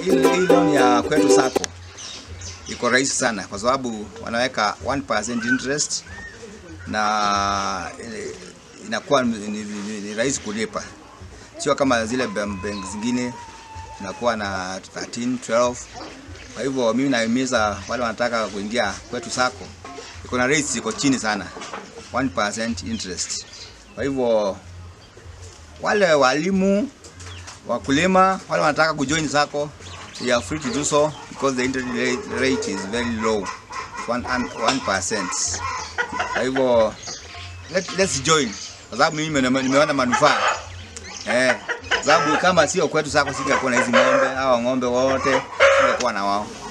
hii hii loan ya kwetu sako iko rahisi sana kwa sababu wanaweka 1% interest na eh, inakuwa ni, ni, ni, ni rahisi kulipa, sio kama zile bank bank zingine inakuwa na 13 12. Kwa hivyo mimi nahimiza wale wanataka kuingia kwetu sako, iko na rates iko chini sana, 1% interest. Kwa hivyo wale walimu, wakulima, wale wanataka kujoin sako, you are free to do so because the interest rate, rate is very low, 1%. Kwa hivyo let, let's join kwa sababu mimi nime- nimeona manufaa eh, sababu kama sio kwetu sako singekuwa na hizi ng'ombe, hawa ng'ombe wote singekuwa na wao.